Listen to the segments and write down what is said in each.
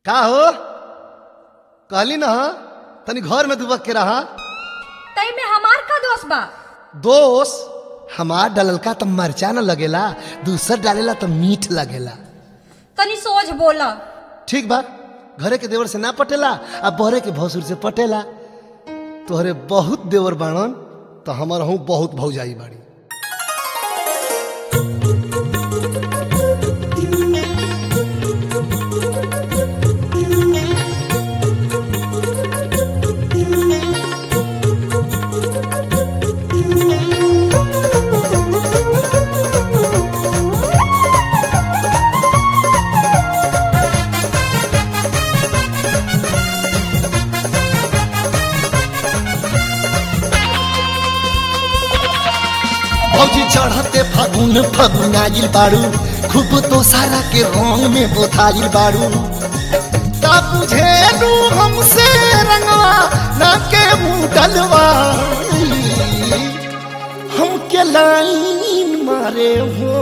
का हो कहली ना तनी घर में दुबक के रहा तई में हमार का दोष बा दोष हमार डललका त मरचा न लगेला दूसर डालेला त मीठ लगेला तनी सोच बोला ठीक बा घरे के देवर से ना पटेला आ बहरे के भसुर से पटेला तोहरे बहुत देवर बाणन तो हमर हूँ बहुत भौजाई बाड़ी भौजी चढ़ते फागुन फागुन आइल बाड़ू खूब तो सारा के रंग में बोथाइल बाड़ू का बुझेलू हमसे रंगवा ना के मुंह डलवा हमके लाइन मारे हो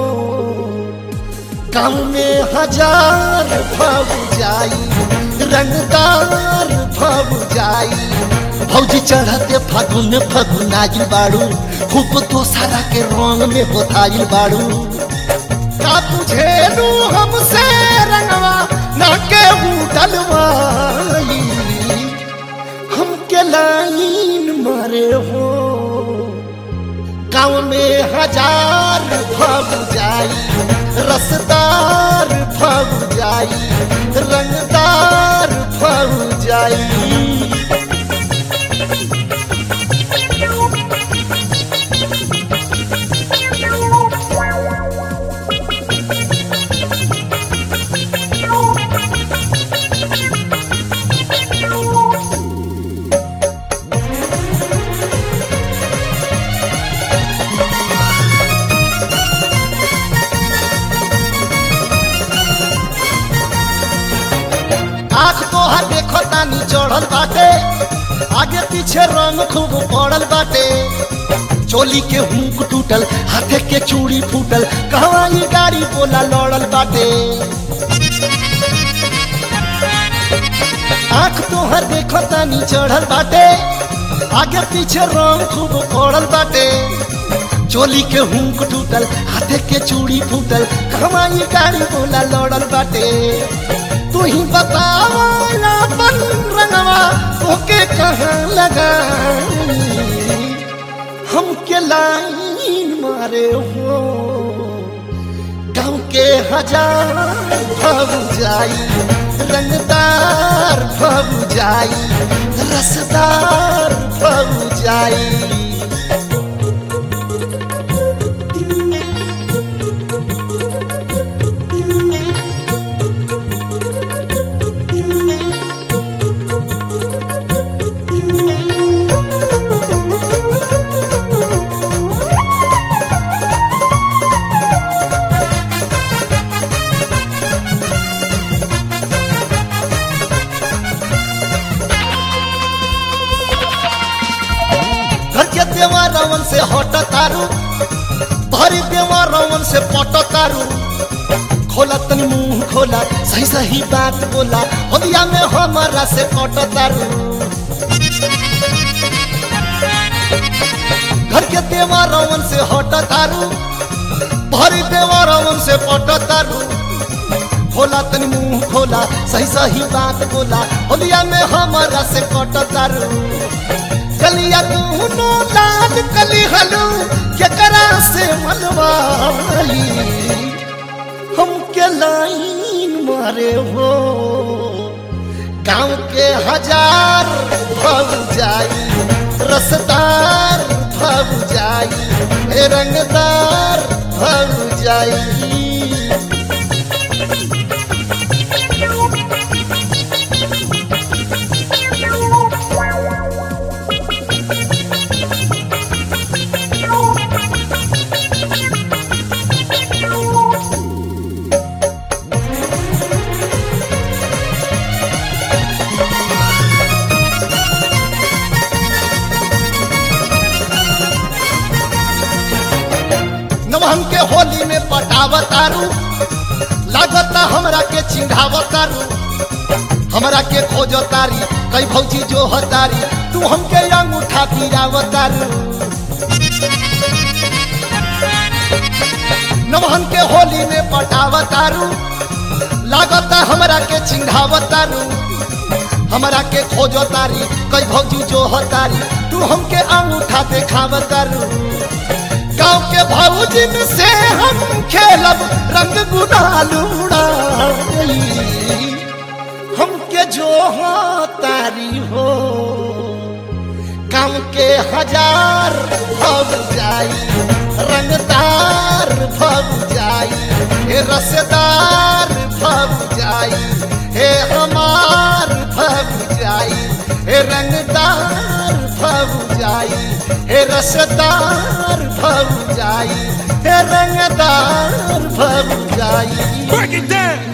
गाँव में हजार भव जाई रंगदार भव जाई भौजी चढ़ते फागुन फागुन आइल बाड़ू खूब तो सारा के रंग में बोथाइल बाड़ू का बुझेलू हमसे रंगवा ना के डलवाई हमके लाइन मारे हो गाँव में हजार भव जाई रसदार भव जाई रंगदार भव जाई आँख तोहर देखो तानी चढ़ल बाटे आगे पीछे रंग खूब पड़ल बाटे चोली के हुक टूटल हाथे के चूड़ी फूटल कहवा ये गाड़ी बोला लड़ल बाटे आँख तोहर देखो तानी चढ़ल बाटे आगे पीछे रंग खूब पड़ल बाटे चोली के हुक टूटल हाथे के चूड़ी फूटल कहवा ये गाड़ी बोला लड़ल बाटे तू ही बतावा अपन रंगवा ओके कहाँ लगा हमके लाइन मारे हो गाँव के हजार भव जाई रंगदार भव जाई रसदार भव जाई घर के देवा रावण से हट तारू भरी देवा रावण से पट तारू खोला तनी मुंह खोला सही सही बात बोला होलिया में हमारा से पट तारू घर के देवा रावण से हट तारू भरी देवा रावण से पट तारू खोला तनी मुंह खोला सही सही बात बोला होलिया में हमारा से कट तारू कलिया दूनो लाल कली हलू केकरा से मनवाली हमके लाइन मारे हो गाँव के हजार भव जाई रसदार भव जाई ए रंगदार भव जाई नवहन के होली में पटावतारू लागता हमरा के चिढ़ावतारू हमरा के खोज तारी कई भौजी जो हतारी तू हमके अंगूठा पिरावतारू नवहन के होली में पटावतारू लागता हमरा के चिंघावतारू हमरा के खोजो तारी कई भौजी जो हतारी तू हमके अंगूठा देखावतारू गाँव के भौजिन से हम खेलब रंग गुलाल उड़ाई हमके जो तारी हो गाँव के हजार भग जाई रंगदार भग जाई हे रसदार भग जाई हे हमार भग जाई हे रंगदार भग जाई हे रसदार भग जाई हे रंगदार भग जाई Break it down.